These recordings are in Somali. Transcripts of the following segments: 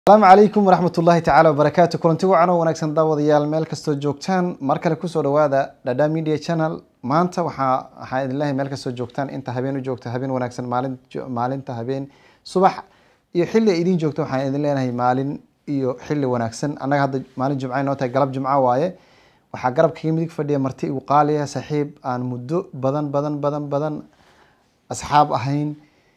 asalaamu calaykum waraxmat ullaahi tacaala wabarakaatu kulanti wacan oo wanaagsan daawadayaal meel kastoo joogtaan mar kale kusoo dhawaada dhadha media channel maanta waxaa waxaa idinlehay meel kastoo joogtaan inta habeen u joogta habeen wanaagsan maalin maalinta habeen subax iyo xilli ay idin joogto waxaan idin leenahay maalin iyo xilli wanaagsan annaga hadda maalin jumca noo tahay galab jumca waaye waxaa garabkaga midig fadhiya marti igu qaaliya saaxiib aan muddo badan badan badan badan asxaab ahayn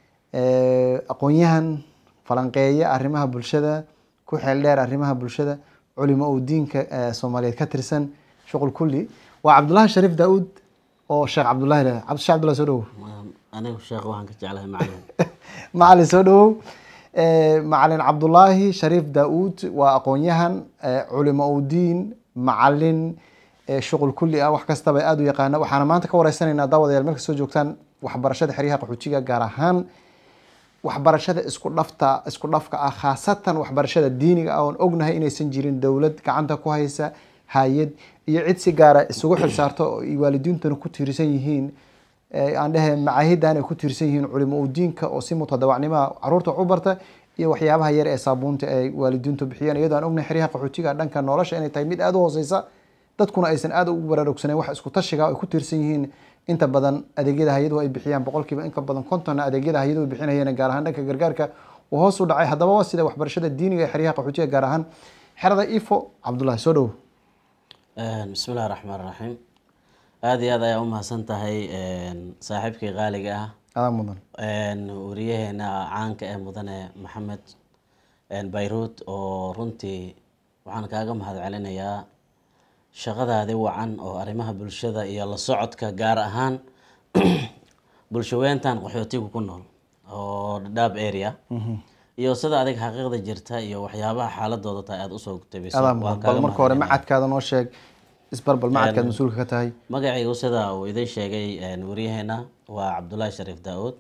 aqoon-yahan falanqeeya arrimaha bulshada ku xeel dheer arrimaha bulshada culimo uu diinka soomaaliyeed ka tirsan shuqul kulli waa cabdullaahi shariif daa-uud oo sheekh cabdullahi leh cabdi sheekh cabdullahi soo dhawow anigu sheekh waxaan ka jeclahay macalin macalin soo dhawow macalin cabdullaahi shariif daa-uud waa aqoon-yahan culimo uu diin macalin shuqul kulli ah wax kastaba aada u yaqaana waxaana maanta ka wareysanaynaa daawadayaal meel kastoo joogtaan waxbarashada xeryaha qaxoojiga gaar ahaan waxbarashada isku dhafta isku dhafka ah khaasatan waxbarashada diiniga ah oon ognahay inaysan jirin dowlad gacanta ku haysa hay-ad iyo cid si gaara isugu xilsaarto oo waalidiintuna ku tiirsan yihiin aan dhehe macaahidan ay ku tiirsan yihiin culimo u diinka oo si mutadawacnimaha caruurta wax u barta iyo waxyaabaha yar ee saabuunta ay waalidiintu bixiyeen iyadoo aan ognahay xeryaha qaxoojiga dhanka nolosha inay tahay mid aada u hooseysa dadkuna aysan aada ugu baraarugsaneyn wax isku tashiga ay ku tiirsan yihiin inta badan adeegyada hay-aduhu ay bixiyaan boqolkiiba inka badan kontonna adeegyada hay-aduhu bixinayeen gaar ahaan dhanka gargaarka uu hoos u dhacay haddaba waa sida waxbarashada diiniga ee xeryaha qaxoojiga gaar ahaan xerada ifo cabdullahi soo dhowo bismi illahi raxmaan raxiim aada iyo aad ayaa u mahadsan tahay saaxiibkii qaaliga ah adaa mudan wariyaheena caanka ee mudane maxamed bayruud oo runtii waxaan kaaga mahad celinayaa shaqadaadi wacan oo arrimaha bulshada iyo la socodka gaar ahaan bulshaweyntan qaxootiga ku nool oo dhadhaab area iyo sida adig xaqiiqda jirta iyo waxyaabaha xaaladooda tahay aada usoo gutabayso adaa mudan bal marka hore macadkaada noo sheeg isbarbal macadkaad mas-uulka ka tahay magacaygu sida uu idin sheegay waryaheena waa cabdullaahi shariif daa-uud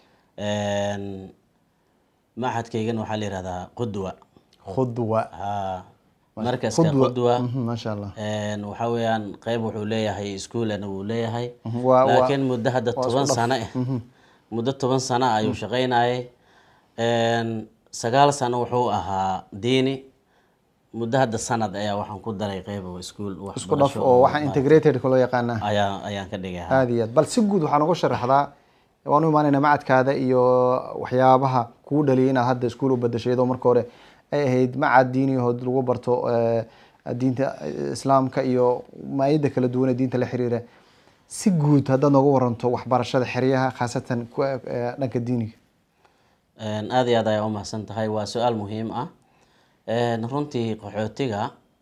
maxadkaygana waxaa la yihahdaa qudwa khudwa ha markaska qudwa maasha allah waxa weeyaan qeyb wuxuu leeyahay iskuolana wuu leeyahay waa- waa- laakiin muddo hadda waa toban isku dhaf. sano eh muddo toban sano ayuu shaqaynayay sagaal sano wuxuu ahaa diini muddo hadda sanad ayaa waxaan ku daray qeyb oo iskuol isku dhaf oo waxaa integrated loo yaqaanaa ayaa ayaan ka dhigay ha. aada iyo aad bal si guud waxaa nooga sharaxdaa waan u imaanaynaa macadkaada iyo waxyaabaha kugu dhaliyay inaad hadda iskuul u badashay iyadoo marka hore ay ahayd macad diiniyahood lagu barto eh, diinta islaamka iyo maayada kala duwan ee diinta la xiriira si guud haddaad nooga waranto waxbarashada xeryaha khaasatan ku- eh, dhanka diiniga Een, aada iyo aad ayaa u mahadsan tahay waa su-aal muhiim ah Een, runtii qaxootiga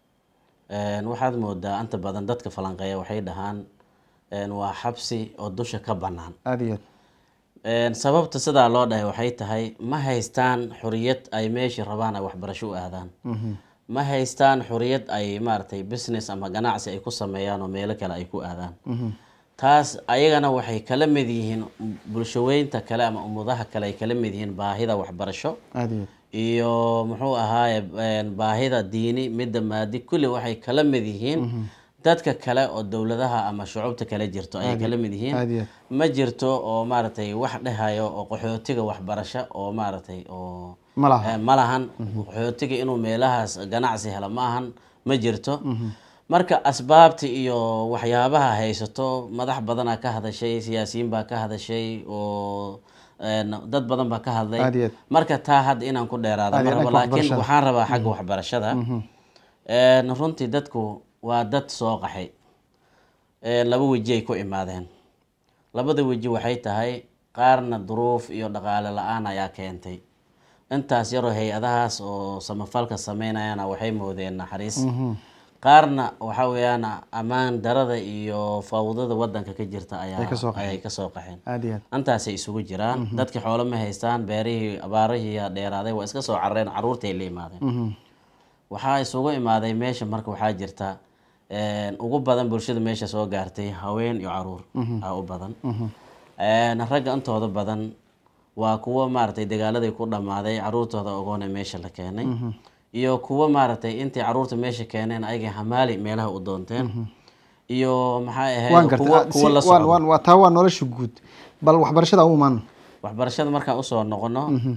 een, waxaad moodaa inta badan dadka falanqeeya waxay dhahaan een, waa xabsi oo dusha ka bannaan aada iyo aad Een, sababta sidaa loo dhahay waxay tahay ma haystaan xuriyad ay meeshii rabaan ay waxbarasho u aadaan ma haystaan xuriyad ay maaragtay business ama ganacsi ay ku sameeyaan oo meelo kale ay ku aadaan taas ayagana waxay kala mid yihiin bulshaweynta kale ama umudaha kale ay kala mid yihiin baahida waxbarasho aada iyo aad iyo muxuu ahaaye een, baahida diini midda maadi kulli waxay kala mid yihiin dadka kale oo dowladaha ama shucubta kale jirto ayay kala mid yihiin aada iyo aad ma jirto oo maaragtay wax dhehayo oo qaxootiga waxbarasho oo maaragtay oo ma laha eh, ma lahan qaxootiga inuu meelahaas ganacsi helo ma ahan ma jirto marka asbaabta iyo waxyaabaha haysato madax badanaa ka hadashay siyaasiyiin baa ka hadashay oo een, dad badan baa ka hadlay Aad iyo aad. marka taa hadda inaan ku dheeraado Aad ma iyo rabo dhanka laakiin waxbarashada. waxaan rabaa xagga waxbarashada Een, runtii dadku waa dad soo qaxay Een, laba weji ay ku imaadeen labada weji waxay tahay qaarna duruuf iyo dhaqaale la-aan ayaa keentay intaas yaroo hay-adahaas oo samafalka sameynayana waxay moodeen naxariis qaarna waxa weeyaan ammaan darada iyo fawdada wadanka ka jirta ayaa Ay kasoo qaxeen. ayay kasoo qaxeen aada iyo aad intaasay isugu jiraan dadkii xoolo ma haystaan beerihii abaarihii dheeraaday waa iska soo carareen caruurtay la imaadeen waxaa isugu imaaday meesha marka waxaa jirta een, ugu badan bulshada meesha soo gaartay haween iyo caruur aa u badan Een, ragga intooda badan waa kuwo maaragtay dagaaladay ku dhammaaday caruurtooda ogoona meesha la keenay iyo kuwo maaragtay intay caruurta meesha keeneen ayagay hamaali meelaha u doonteen iyo maxay waan ahayd gartay kuwo ah, si- kuwo la waan- socda waan- waa taa waa nolosha guud bal waxbarashada u imaano waxbarashada markaan usoo noqono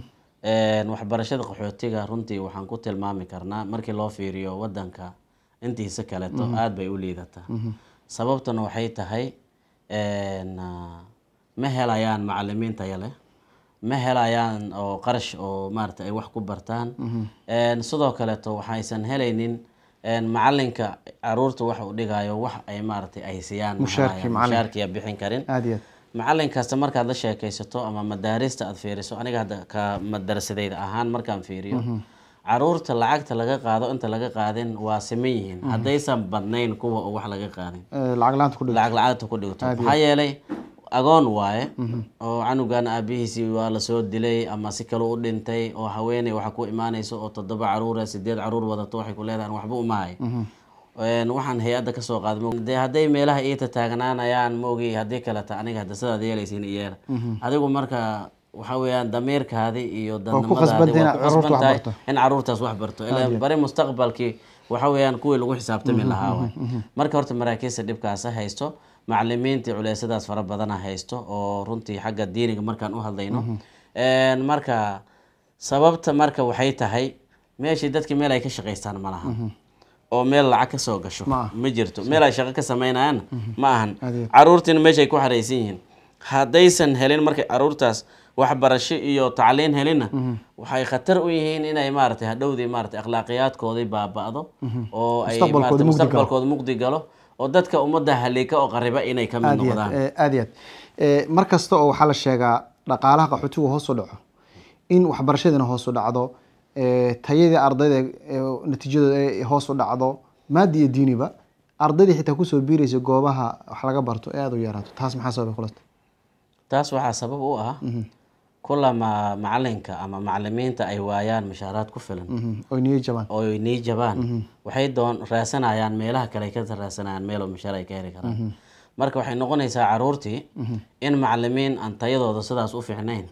Een, waxbarashada qaxootiga runtii waxaan ku tilmaami karnaa markii loo fiiriyo wadanka intiisa kaleto aad bay u liidataa sababtuna waxay tahay een, ah, ma helayaan macalimiin tayo leh ma helayaan oo qarash oo maarata ay wax ku bartaan Een, sidoo kaleto waxaysan helaynin een, macalinka caruurta wax uu dhigayo wax ay maaragtay ay siiyaan ma Mushaarkii helayaan. macalinka. mushaarkiya bixin karin aada iyo aad macalin kasta markaad la sheekaysato ama madaarista aad fiiriso aniga hadda ka madarasadayda ahaan markaan fiiriyo caruurta lacagta laga qaado inta laga qaadin waa siman yihiin haddaysan badnayn kuwa oo wax laga qaadin Eh, lacag laanta ku dhig lacag lacagta ku dhigto maxaa yeelay agoon waaye oo canugan aabihiisii waa lasoo dilay ama si kale u dhintay oo haweeney waxa ku imaanayso oo toddoba caruura sideed caruur wadato waxay ku leedahan waxba umahay Een, waxaan hay-adda kasoo qaaday ma- dee hadday meelaha iita taagnaanayaan maogi haddii kaleta aniga hadda sidaad yeelaysiin iyeela adigu marka waxa weeyaan damiirkaadi iyo dadnimadaadi khasbantahay waa inaad ku caruurta wax khasbantahay barto. in caruurtaas wax barto ilaa bari mustaqbalkii waxa weeyaan kuwii lagu xisaabtami lahaa waay marka horta maraakiista dhibkaasa haysto macalimiintii culeysadaas fara badana haysto oo runtii xagga diiniga markaan u hadlayno Een, marka sababta marka waxay tahay meeshii dadkii meel ay ka shaqaystaan ma laha oo meel lacag ka soo gasho Ma aha. ma jirto meel ay shaqo ka sameynayaan ma ahan Adeeg. caruurtiina meeshay ku xaraysan yihiin haddaysan helin markay caruurtaas waxbarasho iyo tacliin helinna waxay khatar u yihiin inay maaragtay hadhowdii maaragtay akhlaaqiyaadkoodii baaba'do oo ay Mustaqbalkooda maaragtay mugdi galo. mustaqbalkooda mugdi galo oo dadka ummadda haliika oo qariba inay ka mid aada iyo aad noqdaan eh, aada iyo aad Eh, mar kasta oo waxaa la sheegaa dhaqaalaha qaxootigu hoos u dhaco in waxbarashadiina hoos u dhacdo eh, tayadii ardayda eh, natiijadooda ay hoos u dhacdo maadi iyo diiniba ardaydii xitaa kusoo biiraysa goobaha wax laga barto ee aada u yaraato taas maxaa sababay kulasta taas waxaa sabab u ah kulama macalinka ama macalimiinta ay waayaan mushaaraad ku filan oy niyo jabaan oo ay nii jabaan waxay doon raasanayaan meelaha kale ay ka raasanayaan meel oo mushaar ay ka heli karaan marka waxay noqonaysaa caruurtii in macalimiin aan tayadooda sidaas u fiicnayn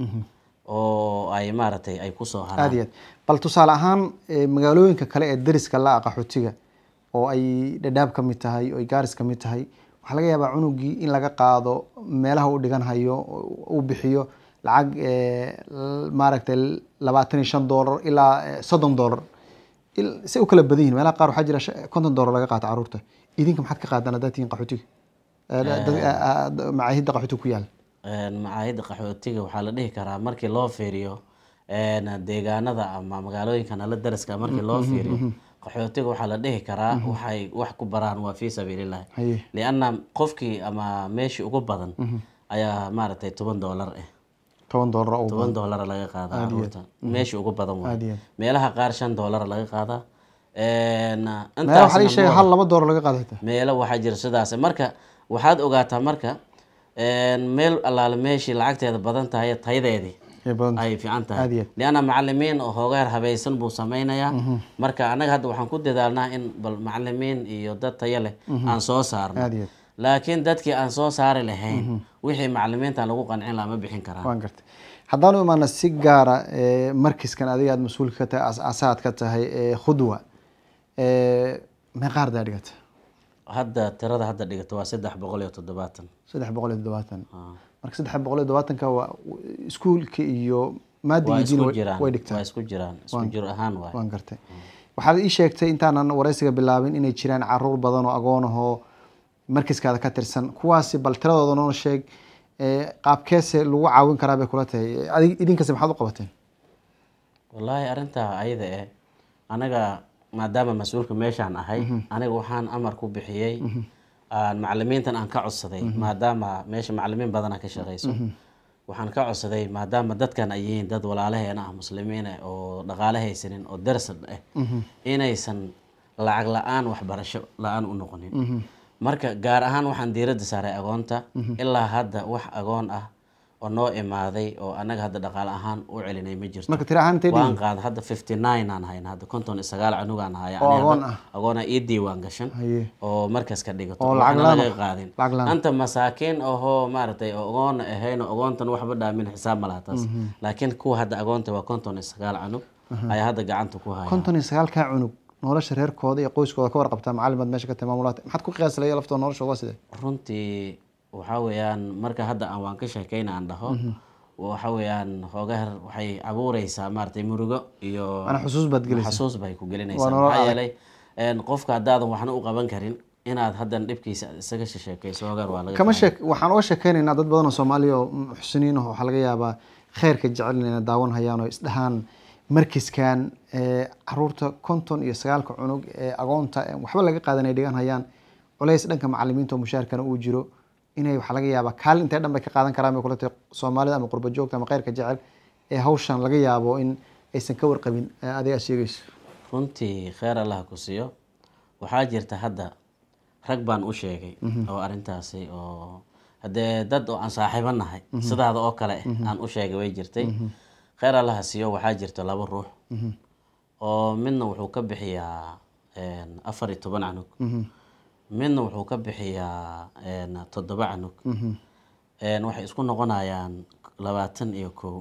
oo ay maaragtay ay kusoo aada haraan iyo aad bal tusaale ahaan eh, magaalooyinka kale ee dariska la ah qaxootiga oo ay dhadhaab ka mid tahay oo ay gaaris ka mid tahay waxaa laga yaabaa cunugii in laga qaado meelaha uu dhigan hayo uu bixiyo lacag eh, l- maaragtay labaatan iyo shan doolar ilaa eh, soddon doolar Il- si u kala badan yihin meelaha qaar waxaa jira shan- konton doolar laga qaata caruurta idinka maxaad ka qaadaan haddaad tihiin qaxootiga Eh, dad- eh, eh, macaahidda qaxootiga ku yaala Een, macaahidda qaxootiga waxaa la dhihi karaa markii loo fiiriyo een, deegaanada ama magaalooyinka nala daraska markii loo fiiriyo qaxootiga waxaa la dhihi karaa waxay wax ku baraan waa fii sabiilillahi haye lianna qofkii ama meeshii ugu badan ayaa maaragtay toban doolar ah toban doolar oo toban doolara laga qaadaa caruurta meeshii ugu badan waay Aad iyo aad. meelaha qaar shan doolara laga qaadaa Een, meelaha waxaa la ii intaasna sheegay ma- hal laba doolar laga qaada xitaa meelo waxaa jira sidaas marka waxaad ogaataa marka een, meel allaale meeshii lacagteeda badan tahay tayadeedii Ee, badan ay fiican Aad tahay iyo aad. lianna macalimiin oo hoogaar habaysan buu sameynayaa marka annaga hadda waxaan ku dadaalnaa in bal macalimiin iyo dad tayo leh aan soo saarno aada iyo aad laakiin dadkii aan soo saari lahayn wixii macalimiintan lagu qancin lahaa ma bixin karaan waan gartay haddaan u imaana si gaara eh, markiskan adiga aad mas-uulka ka tahay asaad ka tahay eh, khudwa eh, meeqa ardaa dhigata hadda tirada hadda dhigata waa saddex boqol iyo toddobaatan saddex boqol iyo toddobaatan Ah. marka saddex boqol iyo toddobaatanka waa iskuulka iyo maadiga waa iyo diin isku way- jiraan way waa dhigtaan isku jiraan isku jir ahaan waay waan gartay waxaad ii sheegtay intaanan wareysiga bilaabin inay jiraan caruur badan oo agoon ahoo markiskaada ka tirsan kuwaasi bal tiradooda noo sheeg eh, qaabkeese lagu caawin karaa bay kula tahay adig idinkase maxaad u qabateen wallaahi arrintaa ayada eh anaga maadaama mas-uulka meeshaan ahay aniga waxaan amar ku bixiyey aan macalimiintan aan ka codsaday maadaama meesha macalimiin badana ka shaqeyso waxaan ka codsaday maadaama dadkan ay yihiin dad walaalaheena ah muslimiin ah oo dhaqaale haysanin oo daras ah inaysan lacag la-aan waxbarasho la-aan u noqonin marka gaar ahaan waxaan diiradda saaray agoonta ilaa hadda wax agoon ah oo noo imaaday oo anaga hadda dhaqaale ahaan u celinay ma jirto marka tira ahaan intay waan dhihin qaada hadda fifty nine aan hayn hadda konton iyo sagaal canugaan haya Oo Ani hadda agoon ah. agoona ii diiwaan gashan haye oo markas ka dhigato Oo waxna lacag laan laga ah. qaadin lacag laan anta masaakiin ahoo maaragtay oo agoona ahayn oo agoontan waxba dhaamin xisaab ma laha taas laakiin kuwa hadda agoonta waa konton iyo sagaal canug ayaa hadda gacanta ku haya konton iyo sagaalkaa cunug nolosha reerkooda iyo qoyskooda ka warqabtaa macalimaad meesha ka tahay maamulaad maxaad ku qiyaaslaya laftooda noloshooda waa sidee runtii waxaa weeyaan marka hadda aan waan ka sheekayna aan dhaho waxa weeyaan hoogaar waxay abuureysaa maaragtay murugo iyo ana xusuus baad gelaysa xasuus bay ku Waa gelinaysaa nolol maxaa adag. yeelay een, qofka haddaadan waxna u qaban karin inaad haddan dhibkiisa isaga sheekeyso hoogaar waa laga kama fahmay. sheek waxaan uga sheekeynaynaa dad badan oo soomaaliya oo muxsiniin ah waxaa laga yaabaa kheyrka jecel inay daawan hayaan oo isdhahaan markiskan ee, caruurta konton iyo sagaalka cunug ee agoonta ee waxba laga qaadan ay dhigan hayaan culays dhanka macalimiinta oo mushaarkana uu jiro inay waxaa laga yaabaa kaalin intee dhan bay ka qaadan karaan bay kula tahay soomaalida ama qurba joogta ama kheyrka jecel ee hawshan laga yaabo in aysan ka warqabin ee adiga aad sheegayso runtii kheer allah ku siiyo waxaa jirta hadda rag baan u sheegay oo arrintaasi oo haddee dad oo aan saaxiibo nahay sidaada oo kale aan u sheegay way jirtay kheer allah ha siiyo waxaa jirta laba ruux oo midna wuxuu ka bixiyaa een, afar iyo toban canug midna wuxuu ka bixiyaa een, toddoba canug Een, waxay isku noqonayaan labaatan iyo kow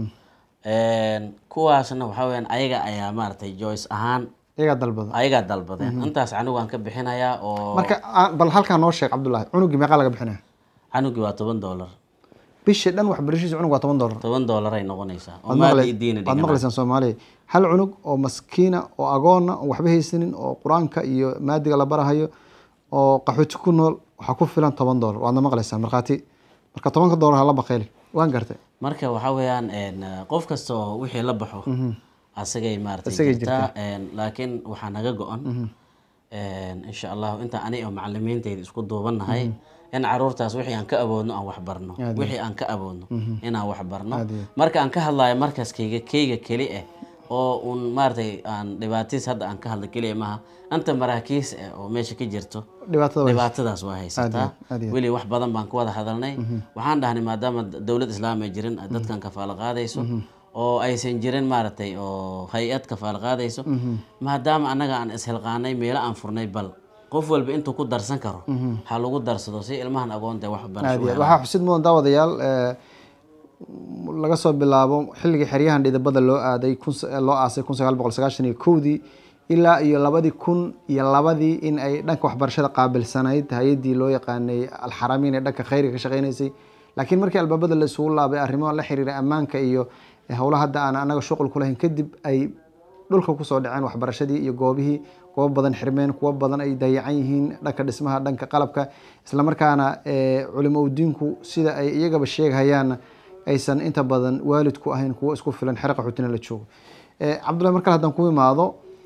Een, kuwaasna waxaa weyaan ayaga ayaa maaragtay joyce ahaan iyagaa dalbada ayagaa dalbadeen intaas canugaan ka bixinayaa oo marka aan- bal halkaa noo sheeg cabdullaahi cunugii meeqaa laga bixinaya canugii waa toban dollar bishii dhan waxbarashadiisa cunug waa toban dollar toban dollar ay noqonaysaa oo waad maadi maqlay- iyo diina waad dhigana maqlaysaan soomaaliya hal cunug oo maskiina oo agoona oo waxba haysanin oo qur-aanka iyo maadiga la barahayo oo qaxooti ku nool waxaa ku filan toban dollar waadna maqlaysaan markhaati marka tobanka dollar hala baqayli waan gartay marka waxaa weeyaan een, qof kasta oo wixii la baxo asagay maaragtay Asagay jirtaa een, laakiin waxaa naga go-an een, insha allahu inta ani oo macalimiintayda isku duubannahay in caruurtaas wixii aan ka awoodno aan wax barno wixii aan ka awoodno inaan wax barno Aad iyo marka aan ka hadlayo markaas kayga kayga keli ah oo un maaragtay aan dhibaatiis hadda aan ka hadla keliya maaha anta maraakiis ah oo meesha ka jirto dhibaatada way dhibaatadaas waa haysataa aad iyo. weli wax badan baan ku wada hadalnay waxaan dhahnay maadaama dowlad islaam ay jirin dadkan kafaalo qaadayso oo aysan jirin maaragtay oo hay-ad kafaalo qaadayso maadaama annaga aan ishilqaanay meelo aan furnay bal qof walba intuu ku darsan karo ha lagu darsado si ilmahan agoonta wax aad barasho iyo aad. waxaa xusid mudan daawadayaal eh, laga soo bilaabo xilligii xeryahan dhidabada loo aaday kun sa- loo aasay kun sagaal boqol sagaashan iyo kowdii ilaa iyo labadii kun iyo labadii in ay dhanka waxbarashada qaabilsanayd hay-adii loo yaqaanay alxaramiin ee dhanka khayriga ka shaqeynaysay laakiin markii albaabada la isugu laabay arrimo la xiriira ammaanka iyo howlaha hadda aan anaga shuqul ku lahayn kadib ay dhulka kusoo dhaceen waxbarashadii iyo goobihii kuwo badan xirmeen kuwo badan ay dayacan yihiin dhanka dhismaha dhanka qalabka islamarkaana eh, culimo udiinku sida ay iyagaba sheegahayaanna aysan inta badan waalidku ahayn kuwo isku filan xero qaxootina la joogo Eh, cabdullahi mar kale haddaan ku imaado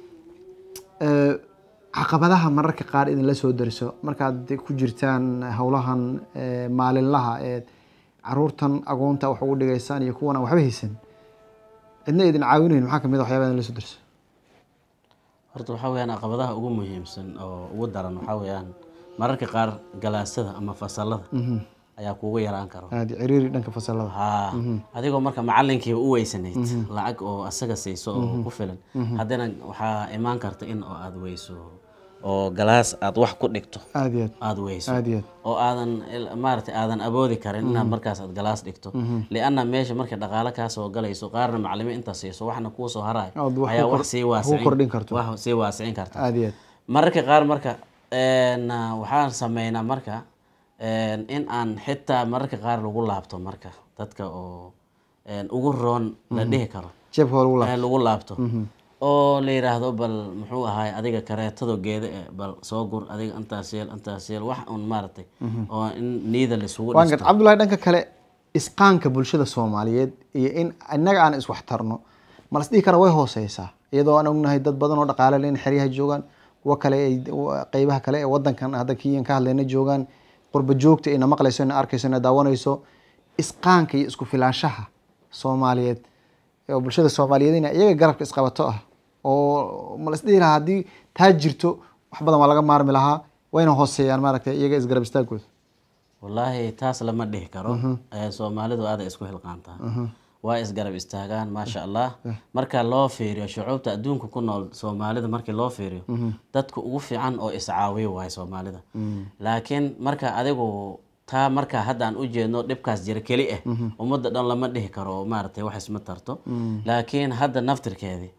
eh, caqabadaha mararka qaar idinla soo dariso markaad ku jirtaan howlahan eh, maalinlaha ee caruurtan agoonta wax ugu dhigaysaan iyo kuwan aan waxba haysan cidna idin caawinayn maxaa kamid a waxyaaba idinla soo dariso horta waxaa weeyaan caqabadaha ugu muhiimsan oo ugu daran waxaa weeyaan mararka qaar galaasada ama fasalada ayaa kugu yaraan karo aad ciriiri dhanka fasalada haa adigoo marka macalinkiiba u weysanayd lacag oo asaga siiso oo ku filan haddana waxaa imaan karta in oo aada weyso oo galaas aad wax ku dhigto aad iyo aad aada weyso aad iyo aad oo aadan il- maaragtay aadan awoodi karin inaad markaas aad galaas dhigto lianna meesha markay dhaqaale kaa soo galayso qaarna macalimiin intaa siiso waxna kuu soo harayo Ood wax ayaa ku wax kor- sii wax ku kordhin waasicin karto. wax sii waasicin karta aad iyo aad mararka qaar marka een, ah, waxaan sameynaa marka een, in aan xitaa mararka qaar lagu laabto marka dadka oo een, ugu roon la dhihi karo jeebka waa lagu laab ee lagu laabto oo la yidhaahdo bal muxuu ahaay adiga kareetado geeda eh bal soo gur adiga intaas yeel intaas yeel wax un maaragtay oo in niida laisugu waan dhisto gart cabdullahi dhanka kale isqaanka bulshada soomaaliyeed iyo in innaga aan iswaxtarno ma las dhihi kara way hooseysaa iyadoo aan ognahay dad badan oo dhaqaale leh in xeryaha joogaan kuwo kale ay qeybaha kale ee wadankan hadda kiyan ka hadlayna joogaan qurba joogta ina maqlayso ina arkayso ina daawanayso isqaanka iyo isku filaanshaha soomaaliyeed oo bulshada soomaaliyeed ina iyaga garabka isqabato ah oo ma las dhihi lahaa haddii taa jirto wax badan waa laga maarmi lahaa wayna hooseeyaan maaragtay iyaga isgarab istaagooda wallaahi taas lama dhihi karo ee soomaalidu aaday isku hilqaantaa waa isgarab istaagaan maasha allah marka loo fiiriyo shucuubta adduunka ku nool soomaalida markii loo fiiriyo dadka ugu fiican oo iscaawiyo waay soomaalida laakiin marka adigu taa marka hadda aan u jeedno dhibkaas jira keli ah ummadda dhan lama dhihi karo oo maaragtay wax isma tarto laakiin hadda naftirkeedii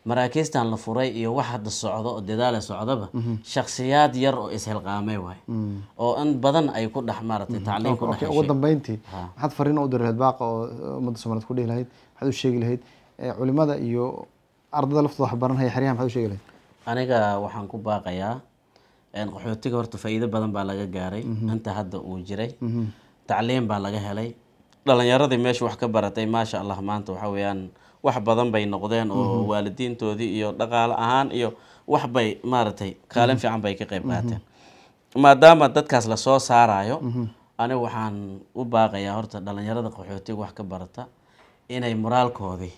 maraakiistan la furay iyo wax hadda socdo oo dadaala socdaba shaksiyaad yar oo ishilqaamay waay oo in badan ay ku dhex maaragtay tacliin ku dhex Okay, ugu heshay dambeyntii Ha. maxaad fariin u diri lahayd baaqa oo ummadda soomaaliyeed ku dhihi lahayd maxaad u sheegi lahayd Eh, culimada iyo ardada laftooda wax baranhaya xeryaha maxaad u sheegi lahayd aniga waxaan ku baaqayaa een, qaxootiga horta faa'iido badan baa laga gaaray inta hadda uu jiray tacliin baa laga helay dhalinyaradii meesha wax ka baratay maasha allah maanta waxa weeyaan wax badan bay noqdeen oo waalidiintoodii iyo dhaqaale ahaan iyo wax bay maaragtay kaalin fiican bay ka qayb qaateen maadaama dadkaas lasoo saarayo aniga waxaan u baaqayaa horta dhalinyarada qaxootiga wax ka barata inay moraalkoodii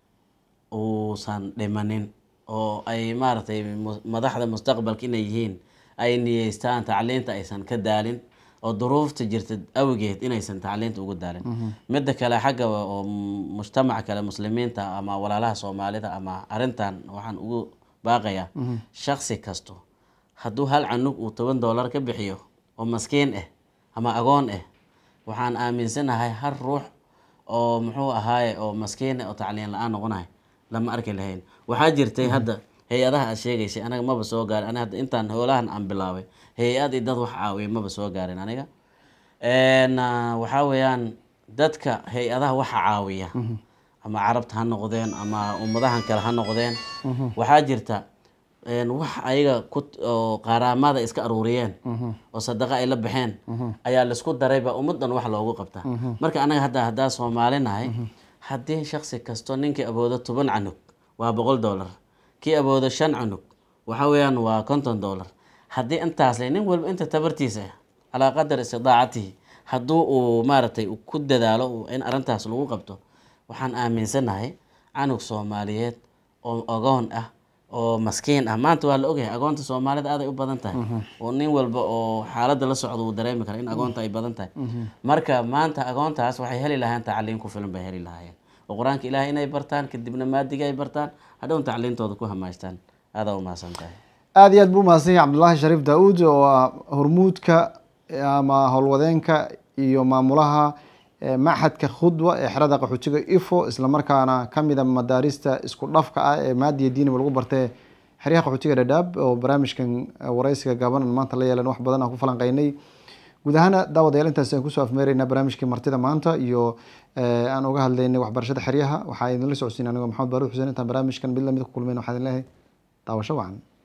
uusan dhimanin oo ay maaragtay mu- madaxda mustaqbalka inay yihiin ay niyeystaan tacliinta aysan ka daalin oo duruufta jirta awgeed inaysan tacliinta ugu daalin midda kale xagga oo m- mujtamaca kale muslimiinta ama walaalaha soomaalida ama arintan waxaan ugu baaqayaa shaksi kasto hadduu hal canug uu toban doolar ka bixiyo oo maskiin ah ama agoon ah waxaan aaminsanahay hal ruux oo muxuu ahaaye oo maskiin ah oo tacliin la-aan noqonahay lama arki lahayn waxaa jirtay hadda hay-adaha aad sheegaysay anaga maba soo gaarin aniga hadda intaan hoolahan aan bilaabay hay-ad iyo dad wax caawiya maba soo gaarin aniga Een, ah, waxaa weeyaan dadka hay-adaha waxa caawiya ama carabta ha noqdeen ama ummadahan kale ha noqdeen waxaa jirta een, wax ayaga ku oo qaaraamada iska aruuriyeen oo sadaqa ay la baxeen ayaa laisku darayba ummadan wax loogu qabtaa marka anaga hadda haddaa soomaali nahay haddii shaksi kasto ninkii awoodo toban canug waa boqol dollar kii awoodo shan canug waxa weeyaan waa konton dollar haddii intaas le nin walba inta tabartiisa ah calaa qadar istidaacatihi hadduu uu maaragtay uu ku dadaalo uu- in arrintaas lagu qabto waxaan aaminsanahay canug soomaaliyeed oo agoon ah oo maskiin ah maanta waa la ogyahay agoonta soomaalida aad ay u badan tahay oo nin walba oo xaaladda la socdo uu dareemi kara in agoonta ay badan tahay marka maanta agoontaas waxay heli lahayn tacliin ku filan bay heli lahaayeen oo qur-aanka ilaahay inay bartaan kadibna maadiga ay bartaan hadhown tacliintooda ku hamaystaan aadaa u mahadsan tahay aada iyo aad buu umahadsan yahay cabdullaahi shariif daa-uud oo ah hormuudka ama howlwadeenka iyo maamulaha eh, maxadka khudwa ee xerada qaxootiga ifo islamarkaana kamida madaarista isku dhafka ah ee maadiya diiniba lagu bartay xeryaha qaxootiga dhadhaab oo barnaamijkan eh, wareysiga gaabanan maanta la yeelan wax badan aan ku falanqeynay guud ahaana daawadayaal intaas aan kusoo afmeeraynaa barnaamijkii martida maanta iyo eh, aan uga hadlaynay waxbarashada xeryaha waxaa idinla socodsiin anigoo maxamed baaruud xuseen intaan barnaamijkan mid lamid ku kulmeyn waxaa idin leeyahay daawasho wacan